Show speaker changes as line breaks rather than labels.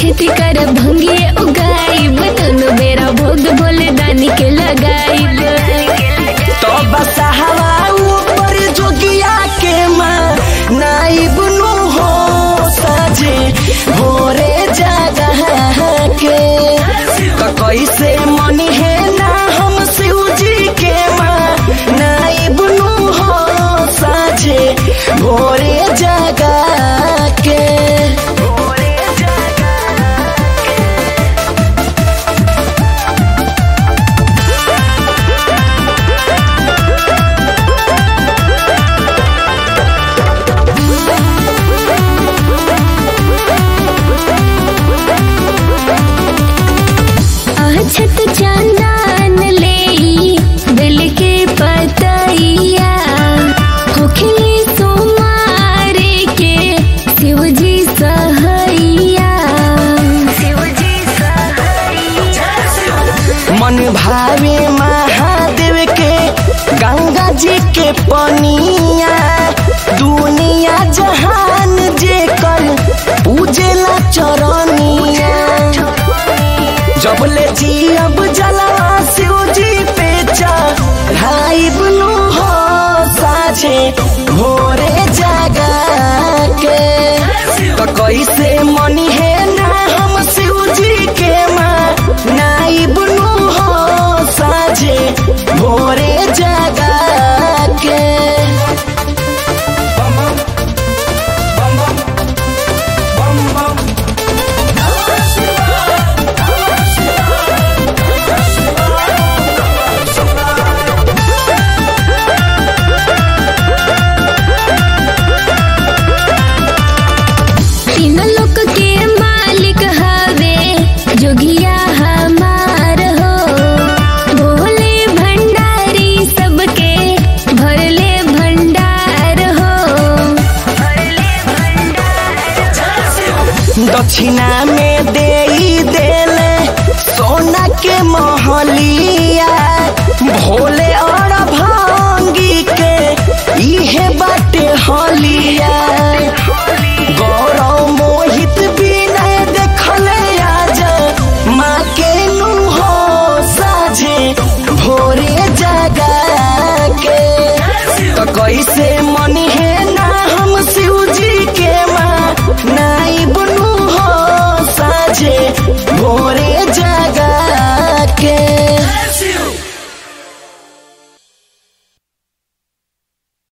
खेती कर भंगिए उगाइब दोनों बेरा भोग भोले दानी के लगाइब
तो बसहवा ऊपर जोगिया के माँ नाइब नु हो साजे भोरे जगह के तो कैसे मनी है ना हम शिव जी के माँ नाइब नु हो साजे भोरे जगह के
अछत चंदन ले दिल के पतैया होखली सोमारे के शिव जी सहैया शिव जी
मन भावे महादेव के गंगा जी के पनिया दुनिया जहान जे कल पूजेला चरनिया जब ले जी अब जलवा शिव जी पे चढ़ाई बनो हो साझे भोरे जागा के तो कैसे मनी है ना हम शिव जी के माँ नाई बनो हो साझे भोरे जागा के
तीन लोक के मालिक हवे जोगिया हमार हो भोले भंडारी सबके भरले भंडार हो
दक्षिणा में दे देले सोना के महलिया भोले और भांगी के इहे बाटे हलिया